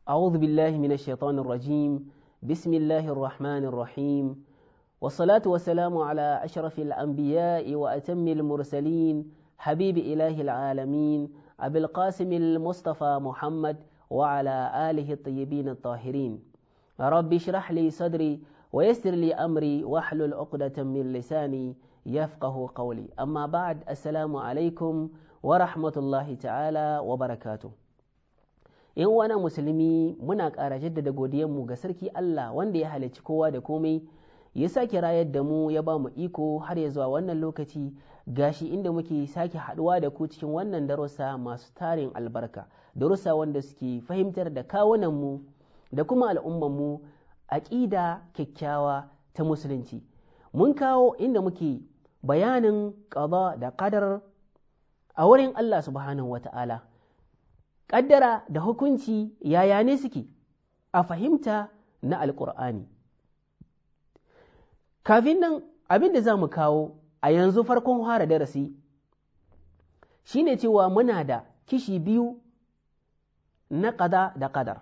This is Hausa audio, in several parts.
أعوذ بالله من الشيطان الرجيم بسم الله الرحمن الرحيم والصلاة والسلام على أشرف الأنبياء وأتم المرسلين حبيب إله العالمين أبي القاسم المصطفى محمد وعلى آله الطيبين الطاهرين رب اشرح لي صدري ويسر لي أمري واحلل عقدة من لساني يفقه قولي أما بعد السلام عليكم ورحمة الله تعالى وبركاته ‘Yan uwana musulmi muna ƙara jaddada godiyanmu ga sarki Allah wanda ya halicci kowa da komai ya sake rayar da mu ya ba mu iko har ya zuwa wannan lokaci gashi inda muke sake haɗuwa da ku cikin wannan darussa masu tarin albarka darussa wanda suke fahimtar da kawunanmu da kuma al'ummanmu aƙida kyakkyawa ta musulunci mun kawo inda muke bayanin ƙaba da ƙadar a wurin Allah subhanahu wata'ala ƙaddara da hukunci yaya ne suke a fahimta na alƙur'ani kafin nan abin da za mu kawo a yanzu farkon fara darasi shine cewa muna da kishi biyu na ƙada da ƙadar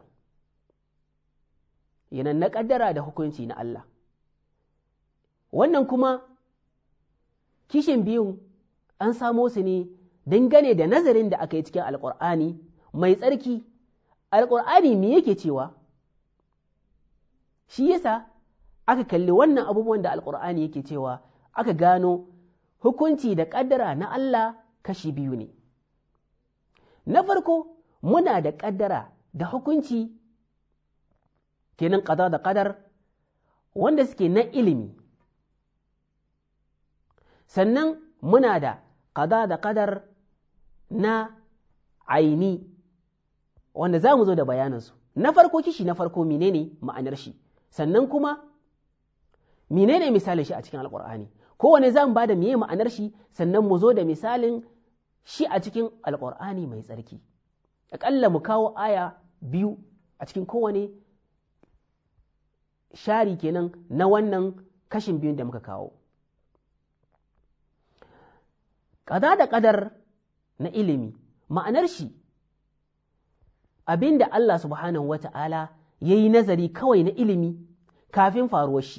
yanan na ƙaddara da hukunci na Allah wannan kuma kishin biyun an samo su ne dangane da nazarin da aka yi cikin alƙur'ani mai tsarki alƙur'ani me yake cewa shi yasa aka kalli wannan abubuwan da alƙur'ani yake cewa aka gano hukunci da ƙaddara na Allah kashi biyu ne na farko muna da ƙaddara da hukunci kenan ƙada da ƙadar wanda suke na ilimi sannan muna da ƙada da ƙadar na aini wanda za mu zo da bayanansu na farko kishi na farko menene ma'anar shi sannan kuma menene misalin shi a cikin alƙur'ani kowane za mu ba da meye ma'anar shi sannan mu zo da misalin shi a cikin alƙur'ani mai tsarki aƙalla mu kawo aya biyu a cikin kowane shari kenan na wannan kashin biyun da muka kawo ƙada da ƙadar na ilimi ma'anar shi abin da Allah subhanahu wa ta'ala ya yi nazari kawai na ilimi kafin faruwar shi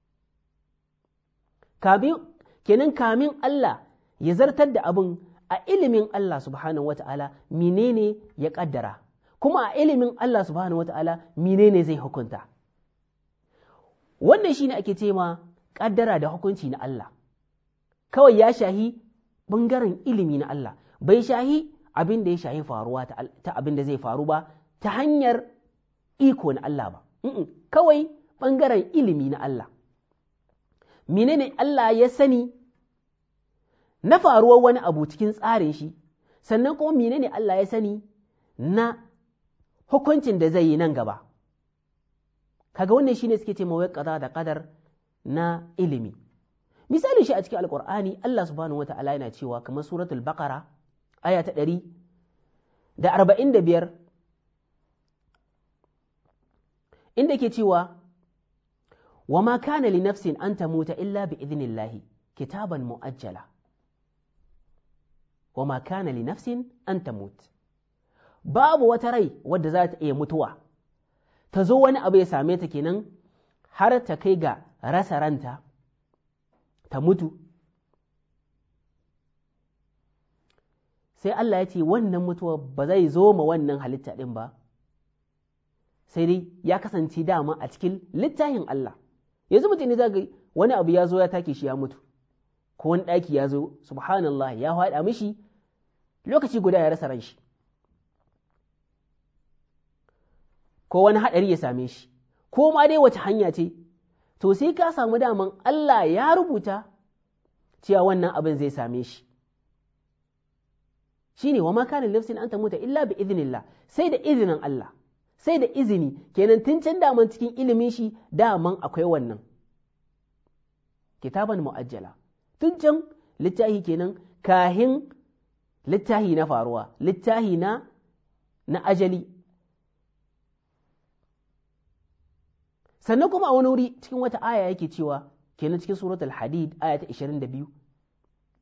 kenan kamin Allah ya zartar da abin a ilimin Allah subhanahu wa ta'ala menene ya ƙaddara kuma a ilimin Allah subhanahu wa ta'ala menene zai hukunta wannan shine ake ce ma ƙaddara da hukunci na Allah kawai ya shahi ɓangaren ilimi na Allah bai shahi abin da ya shahi faruwa ta abin da zai faru ba ta hanyar iko na Allah ba kawai ɓangaren ilimi na Allah menene Allah ya sani na faruwar wani abu cikin tsarin shi sannan kuma menene Allah ya sani na hukuncin da zai yi nan gaba kaga wannan shine suke ce mawai kaza da kadar na ilimi misalin shi a cikin alkur'ani Allah subhanahu wata'ala yana cewa kamar suratul baqara aya ta ɗari da arba'in da biyar inda ke cewa wa ma kana li nafsin an tamuta illa bi idnillahi kitaban mu'ajjala wa ma kana li nafsin an tamut babu wata rai wadda za ta iya mutuwa ta zo wani abu ya same ta kenan har ta kai ga rasa ranta ta mutu sai Allah ya ce wannan mutuwa ba zai zo ma wannan halitta ɗin ba sai dai ya kasance dama a cikin littafin Allah yanzu mutum ne za ga wani abu ya zo ya take shi ya mutu ko wani ɗaki ya zo subhanallah ya haɗa mishi lokaci guda ya rasa ran shi ko wani haɗari ya same shi ko ma dai wace hanya ce to sai ka samu daman Allah ya rubuta cewa wannan abin zai same shi shine wa ma kana nafsin an tamuta illa bi idnillah sai da izinin Allah sai da izini kenan tun can daman cikin ilimin shi daman akwai wannan kitaban mu'ajjala tun can littahi kenan kahin littahi na faruwa littahi na na ajali sannan kuma a wani wuri cikin wata aya yake cewa kenan cikin suratul hadid aya ta 22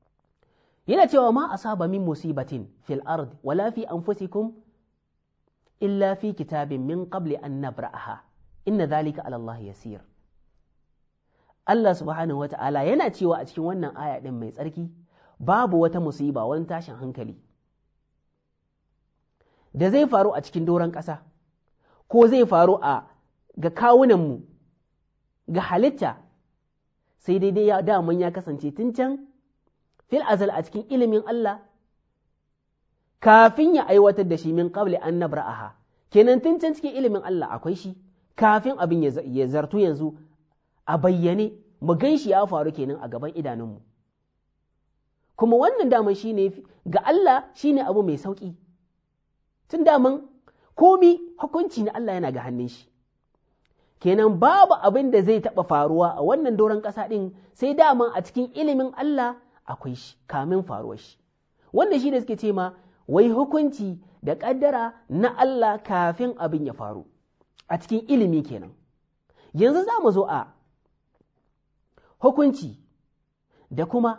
yana cewa ma asaba min musibatin fil ard wala fi anfusikum illa fi kitabin min qabli an nabra'aha inna dhalika ala Allah yasir Allah subhanahu wata'ala yana cewa a cikin wannan aya din mai tsarki babu wata musiba wani tashin hankali da zai faru a cikin doron ƙasa ko zai faru a ga kawunanmu ga halitta sai daidai ya daman ya kasance tun can fil azal a cikin ilimin Allah kafin ya aiwatar da shi min qabli an nabra'aha kenan tun can cikin ilimin Allah akwai shi kafin abin ya zartu yanzu a bayyane mu gan shi ya faru kenan a gaban idanunmu kuma wannan daman shi ne ga Allah shi ne abu mai sauƙi tun daman komi hukunci na Allah yana ga hannun shi kenan babu abin da zai taɓa faruwa a wannan doron ƙasa ɗin sai daman a cikin ilimin Allah akwai shi kamin faruwar shi wannan shi da suke ce ma wai hukunci da ƙaddara na Allah kafin abin ya faru a cikin ilimi kenan yanzu za mu zo a hukunci da kuma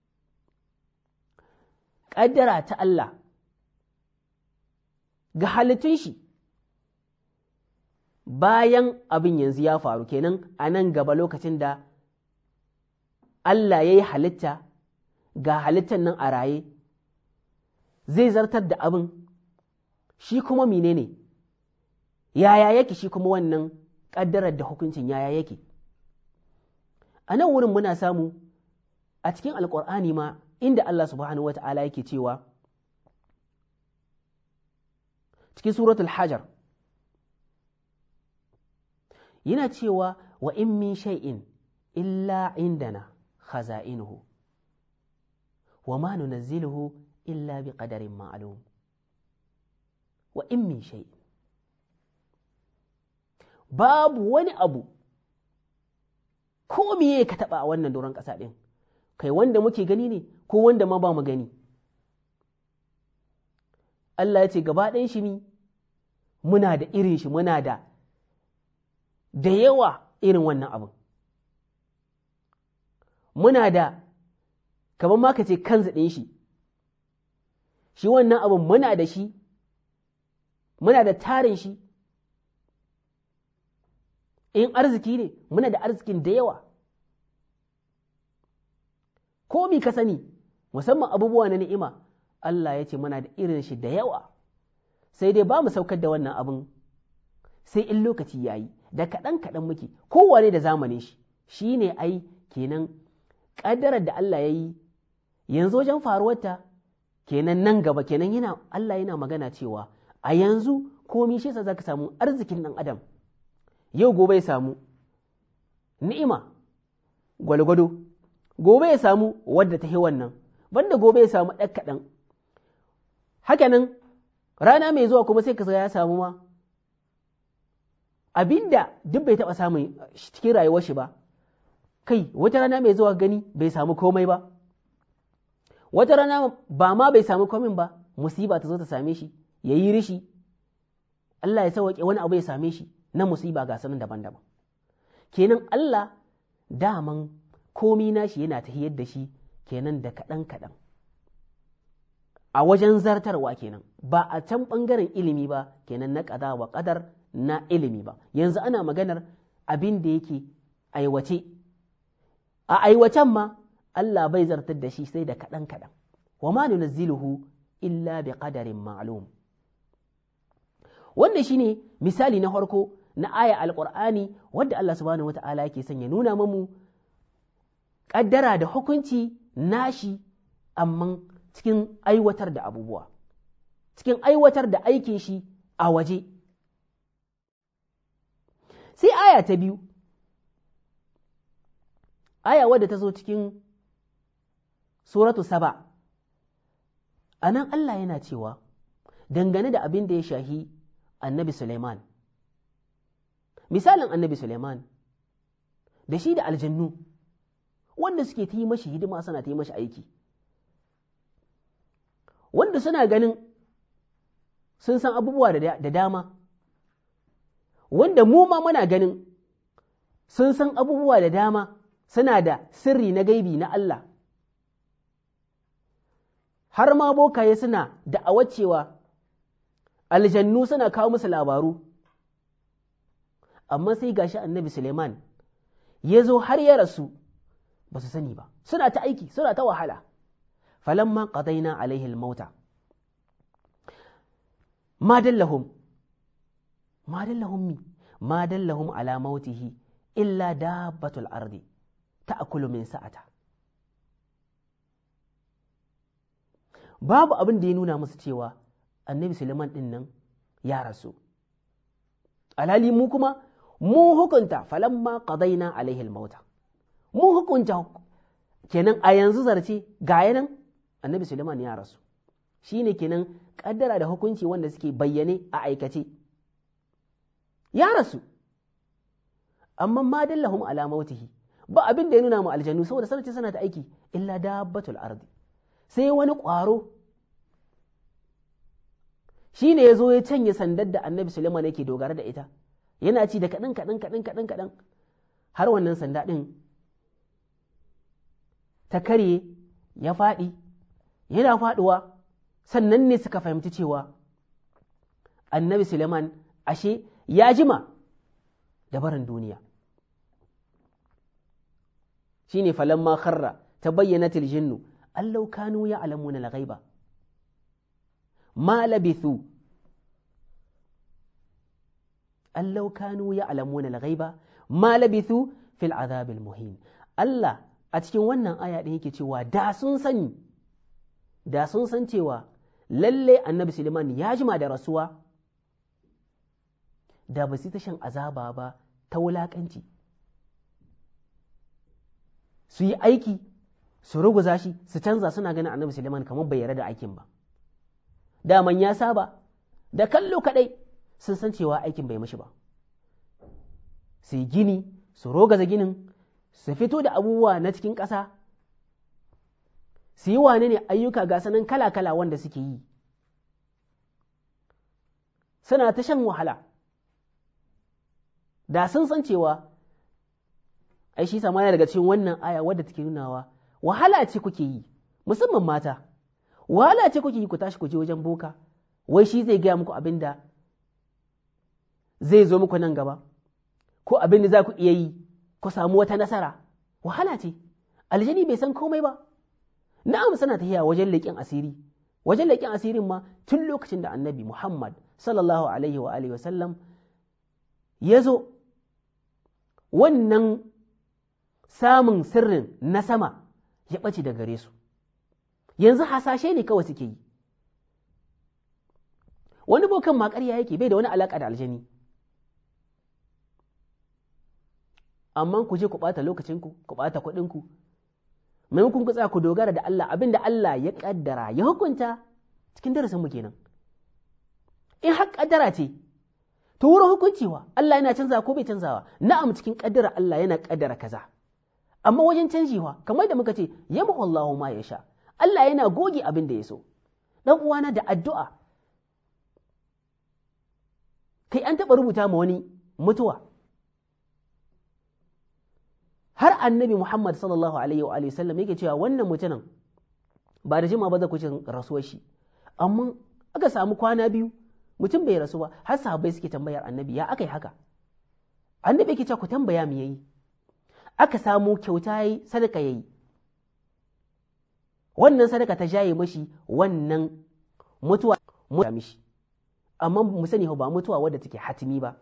ƙaddara ta Allah ga halittun shi bayan abin yanzu ya faru kenan a nan gaba lokacin da Allah ya yi halitta ga halittan nan a raye zai zartar da abin shi kuma menene yaya yake shi kuma wannan ƙaddarar da hukuncin yaya yake a nan wurin muna samu a cikin alƙur'ani ma inda Allah subhanahu wa ta'ala yake cewa cikin suratul hajar yana cewa wa in min shay'in illa indana khaza'inuhu wa ma nunazziluhu illa bi qadarin ma'lum wa in min shay'in babu wani abu ko miye ka taba a wannan doron ƙasa ɗin kai wanda muke gani ne ko wanda ma ba mu gani Allah ya ce gaba ɗayan shi ne muna da irin shi muna da da yawa irin wannan abin muna da kamar ma ka ce kan ɗin shi shi wannan abin muna da shi muna da tarin shi in arziki ne muna da arzikin da yawa ko mi ka sani musamman abubuwa na ni'ima Allah ya ce muna da irin shi da yawa sai dai ba mu saukar da wannan abin sai in lokaci ya yi da kaɗan kaɗan muke kowane da zamanin shi shi ne ai kenan ƙaddarar da Allah ya yi yanzu wajen faruwarta kenan nan gaba kenan yana Allah yana magana cewa a yanzu komi shi za ka samu arzikin ɗan adam yau gobe ya samu ni'ima gwalgwado gobe ya samu wadda ta yi wannan banda gobe ya samu ɗan kaɗan hakanan rana mai zuwa kuma sai ka ya samu ma abinda duk bai taɓa samun cikin rayuwar shi ba kai wata rana mai zuwa gani bai samu komai ba wata rana ba ma bai samu komin ba musiba ta zo ta same shi ya yi rishi Allah ya sauwaƙe wani abu ya same shi na musiba ga sanin daban-daban kenan Allah daman komi nashi yana ta da shi kenan da kaɗan-kaɗan a wajen zartarwa kenan ba a can ɓangaren ilimi ba kenan na ƙada wa ƙadar na ilimi ba yanzu ana maganar abin da yake aiwace a aiwacen ma Allah bai zartar da shi sai da kaɗan-kaɗan wa ma nunazziluhu illa bi qadarin ma'lum wannan shine misali na farko na aya alqur'ani wadda Allah subhanahu wata'ala yake son ya nuna mamu ƙaddara da hukunci nashi amma cikin aiwatar da abubuwa cikin aiwatar da aikin shi a waje sai aya ta biyu aya wadda ta zo cikin suratu saba a nan Allah yana cewa dangane da abin da ya shahi annabi Suleiman misalin annabi Suleiman da shi da aljannu wanda suke ta yi mashi hidima suna ta yi mashi aiki wanda suna ganin sun san abubuwa da dama wanda mu ma muna ganin sun san abubuwa da dama suna da sirri na gaibi na Allah har ma bokaye suna da'awar cewa aljannu suna kawo musu labaru amma sai gashi annabi Suleiman ya zo har ya rasu ba su sani ba suna ta aiki suna ta wahala falamma qadaina alaihi almauta ma dallahum ma dallahum mi ma dallahum ala mautihi illa dabbatul ardi ta'kulu min sa'ata babu abin da ya nuna musu cewa annabi Suleiman din nan ya rasu alhali mu kuma mu hukunta falamma qadaina alaihi almauta mu hukunta kenan a yanzu zarce ga yanan annabi Suleiman ya rasu shine kenan kaddara da hukunci wanda suke bayyane a aikace ya rasu amma ma dallahum ala mautihi ba abin da ya nuna mu aljannu saboda sanace sana ta aiki illa dabbatul ardi sai wani ƙwaro shi ne ya zo ya canye sandar da annabi Suleiman yake dogara da ita yana ci da kaɗan kaɗan kaɗan kaɗan kaɗan har wannan sanda ɗin ta karye ya faɗi yana faɗuwa sannan ne suka fahimci cewa annabi Suleiman ashe ya jima da barin duniya shi ne falamma kharra ta bayyana tiljinnu allau kanu ya alamuna al-ghaiba ma labithu allau kanu ya alamuna al-ghaiba ma labithu fil azabil muhin Allah a cikin wannan aya ɗin yake cewa da sun sani da sun san cewa lalle annabi Suleiman ya jima da rasuwa da ba su ta shan azaba ba ta wulaƙanci su yi aiki su ruguza shi su canza suna ganin annabi Suleiman kamar bai yarda da aikin ba daman ya saba da kallo kaɗai sun san cewa aikin bai mashi ba su yi gini su rogaza ginin su fito da abubuwa na cikin ƙasa su yi wane ne ayyuka ga sanan kala-kala wanda suke yi suna ta shan wahala da sun san cewa ai shi sama daga cikin wannan aya wadda take nunawa wahala ce kuke yi musamman mata wahala ce kuke yi ku tashi ku je wajen boka wai shi zai gaya muku abin da zai zo muku nan gaba ko abin da za ku iya yi ku samu wata nasara wahala ce aljani bai san komai ba na'am suna tafiya wajen leƙen asiri wajen leƙen asirin ma tun lokacin da annabi Muhammad sallallahu alaihi wa alihi wasallam ya zo wannan samun sirrin na sama ya ɓace da gare su yanzu hasashe ne kawai suke yi wani bokan ma ƙarya yake bai da wani alaƙa da aljani amma ku je ku ɓata lokacinku ku ɓata kuɗinku maimakon ku tsaya ku dogara da Allah abin da Allah ya ƙaddara ya hukunta cikin darasin mu kenan in har ƙaddara ce to wurin hukuncewa Allah yana canzawa ko bai canzawa na'am cikin ƙaddara Allah yana ƙaddara kaza amma wajen canjewa kamar da muka ce yamhu Allahu ma yasha Allah yana goge abin da ya so dan uwana da addu'a kai an taɓa rubuta ma wani mutuwa har annabi Muhammad sallallahu alaihi wa sallam yake cewa wannan mutumin ba da jima ba za ku ci rasuwar shi amma aka samu kwana biyu mutum bai rasu ba har sahabbai suke tambayar annabi ya aka yi haka annabi yake cewa ku tambaya me yayi aka samu kyauta yayi sadaka yayi wannan sadaka ta jaye mashi wannan mutuwa mutuwa mishi amma mu sani ba mutuwa wadda take hatimi ba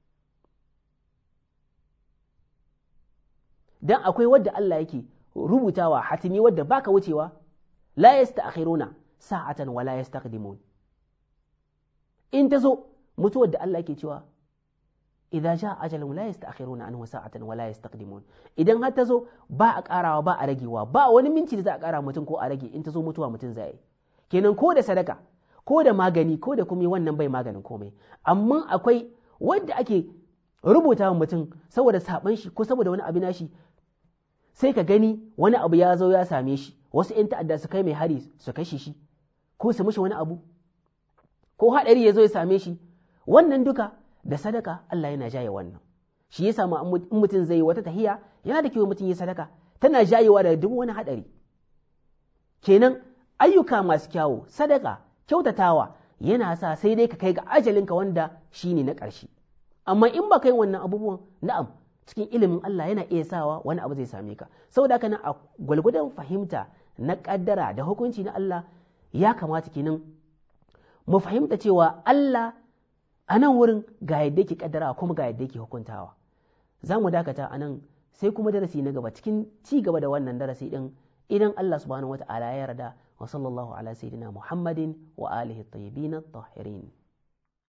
dan akwai wadda Allah yake rubutawa hatimi wadda baka wucewa la yasta'khiruna sa'atan wala yastaqdimun in tazo mutuwar da Allah yake cewa idza jaa ajalun la yasta'khiruna anhu sa'atan wala yastaqdimun idan har tazo ba a karawa ba a ragewa ba wani minti da za a kara mutum ko a rage in tazo mutuwa mutum zai kenan ko da sadaka ko da magani ko da kuma wannan bai maganin komai amma akwai wanda ake rubuta mutum saboda saban shi ko saboda wani abu nashi sai ka gani wani abu ya zo ya same shi wasu ‘yan ta'adda su kai mai hari su kashe shi ko su mishi wani abu ko haɗari ya zo ya same shi wannan duka da sadaka Allah yana jaye wannan shi ya samu in mutum zai wata tahiya yana da kyau mutum ya sadaka tana jayewa da duk wani haɗari kenan ayyuka masu kyawu sadaka kyautatawa yana sa sai dai ka kai ga ajalinka wanda shine na ƙarshe amma in ba kai wannan abubuwan na'am cikin ilimin Allah yana iya sawa wani abu zai same ka saboda haka nan a gwalgwadon fahimta na ƙaddara da hukunci na Allah ya kamata kenan mu fahimta cewa Allah a nan wurin ga yadda yake ƙaddara kuma ga yadda yake hukuntawa za mu dakata a nan sai kuma darasi na gaba cikin ci gaba da wannan darasi din idan Allah subhanahu wata'ala ya yarda wa sallallahu ala sayyidina Muhammadin wa alihi at-tayyibin at-tahirin